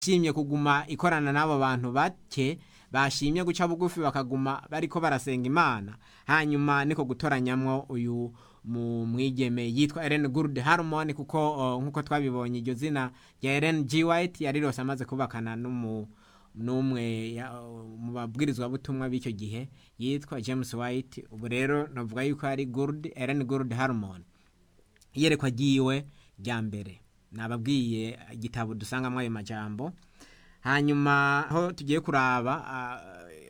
shimye kuguma ikorana n'abo bantu bake bashimye guca bugufi bakaguma bariko barasenga imana hanyuma niko gutoranyamwo uyu mu mwigeme yitwa Ellen Good Harmon kuko uh, nkuko twabibonye iryo zina rya Ellen G White yari rose amaze kubakana n'umu n'umwe ya- mu babwirizwa butumwa b'icyo gihe yitwa James White ubu rero navuga yuko ari Good Ellen Good Harmon iyerekwa ryiwe rya mbere nababwiye igitabo dusangamo ayo majambo hanyuma aho tugiye kuraba ah,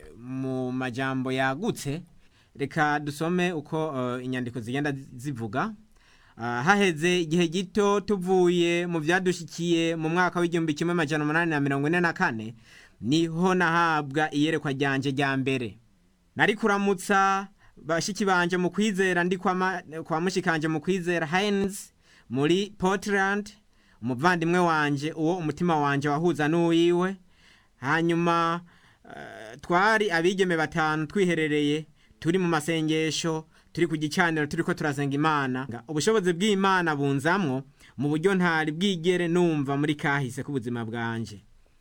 mu majambo yagutse reka dusome uko uh, inyandiko zigenda zivuga Ah, haheze igihe gito tuvuye mu byadushikiye mu mwaka w'igihumbi kimwe amajana umunani na mirongo ine na kane niho nahabwa iyerekwa ryanje rya mbere nari kuramutsa bashiki banje mu kwizera ndi kwa, ma, kwa mushikanje mu kwizera Heinz muri Portland umuvandimwe wanje uwo umutima wanje wahuza n'uwiwe hanyuma uh, twari abigeme batanu twiherereye turi mu masengesho turi ku gicaniro turiko turasenga imana Nga ubushobozi bw'imana bunzamwo mu buryo ntari bwigere numva muri kahise k'ubuzima bwanje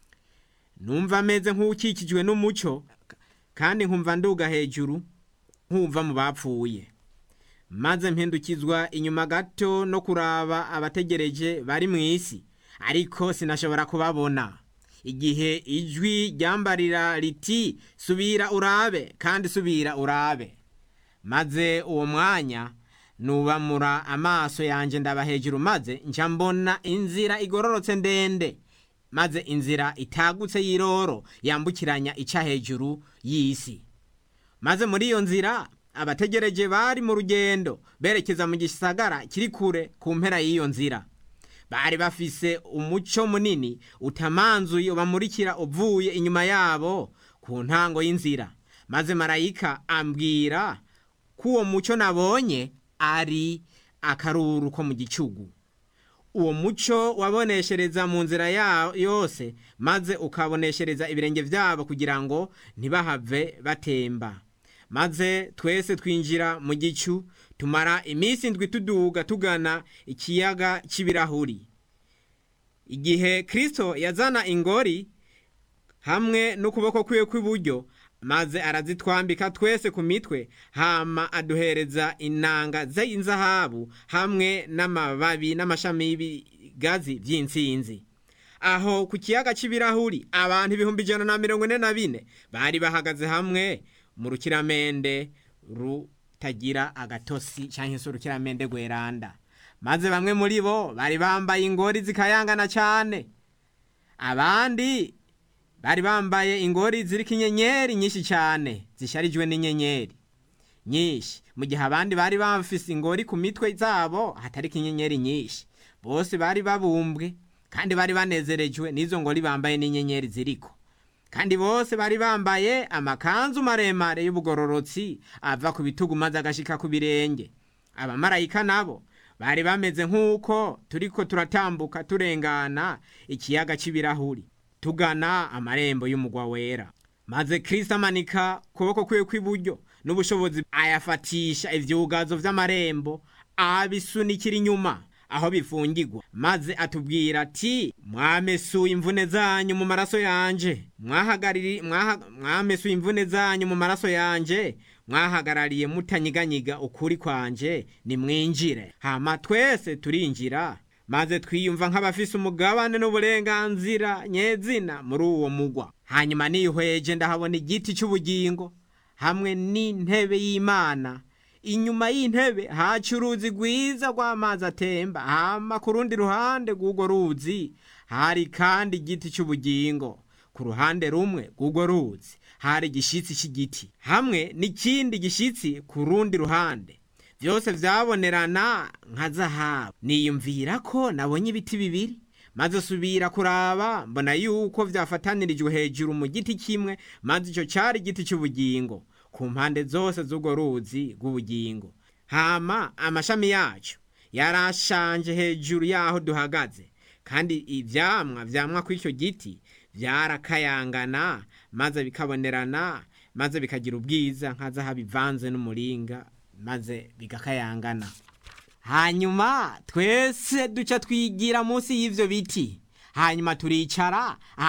numva ameze nk'ukikijwe n'umuco kandi nkumva nduga hejuru nkumva mu bapfuye maze mpindukizwa inyuma gato no kuraba abategereje bari mu isi ariko sinashobora kubabona igihe ijwi ryambarira riti subira urabe kandi subira urabe maze uwo mwanya nubamura amaso yanjye ndaba hejuru maze nca mbona inzira igororotse ndende maze inzira itagutse y'iroro yambukiranya ica hejuru y'isi maze muri iyo nzira abategereje bari mu rugendo berekeza mu gisagara kiri kure ku mpera y'iyo nzira bari bafise umuco munini utamanzuye ubamurikira uvuye inyuma yabo ku ntango y'inzira maze marayika ambwira ko uwo muco nabonye ari akaruru ko mu gicugu uwo muco waboneshereza mu nzira ya yose maze ukaboneshereza ibirenge byabo kugira ngo ntibahave batemba maze twese twinjira mu gicu tumara iminsi indwi tuduga tugana ikiyaga cy'ibirahuri igihe kristo yazana ingori hamwe n'ukuboko kwiwe kw'iburyo maze arazitwambika twese ku mitwe hama aduhereza inanga z'inzahabu hamwe n'amababi n'amashami y'ibigazi by'intsinzi aho ku kiyaga cy'ibirahuri abantu ibihumbi ijana na mirongo ine na bine bari bahagaze hamwe mu rukiramende rutagira agatosi cyangwa se urukiramende rweranda maze bamwe muri bo bari bambaye ingori zikayangana cyane abandi bari bambaye ingori ziriko inyenyeri nyinshi cyane zisharijwe n'inyenyeri nyinshi mu gihe abandi bari bafise ingori ku mitwe zabo hatariko inyenyeri nyinshi bose bari babumbwe kandi bari banezerejwe n'izo ngori bambaye n'inyenyeri ziriko kandi bose bari bambaye amakanzu maremare y'ubugororotsi ava ku bitugu maze agashika ku birenge abamarayika nabo bari bameze nk'uko turiko turatambuka turengana ikiyaga cy'ibirahuri tugana amarembo y'umugwa wera maze kristo amanika ukuboko kwiwe kw'iburyo n'ubushobozi ayafatisha ivyugazo vy'amarembo abisunikira inyuma aho bifungirwa maze atubwira ati mwamesuye imvune zanyu mu maraso yanje mwahagariri mwaha, mwamesuye imvune zanyu mu maraso yanje mwahagarariye mutanyiganyiga ukuri kwanje nimwinjire hama twese turinjira maze twiyumva nk'abafise umugabane n'uburenganzira nyezina muri uwo mugwa hanyuma nihweje ndahabona igiti cy'ubugingo hamwe n'intebe y'imana inyuma y'intebe haca uruzi rwiza rw'amazi atemba hama ku rundi ruhande rw'urwo ruzi hari kandi igiti cy'ubugingo ku ruhande rumwe rw'urwo ruzi hari igishitsi cy'igiti hamwe n'ikindi gishitsi ku rundi ruhande byose byabonerana nka zahabu niyumvira ko nabonye ibiti bibiri maze subira kuraba mbona yuko byafatanirijwe hejuru mu giti kimwe maze icyo cyari igiti cy'ubugingo ku mpande zose z'urwo ruzi rw'ubugingo hama amashami yacyo yarashanje hejuru y'aho duhagaze kandi ibyamwa byamwa ku icyo giti byarakayangana maze bikabonerana maze bikagira ubwiza nka zahabu bivanze n'umuringa maze bigakayangana hanyuma twese duca twigira munsi y'ivyo biti hanyuma turicara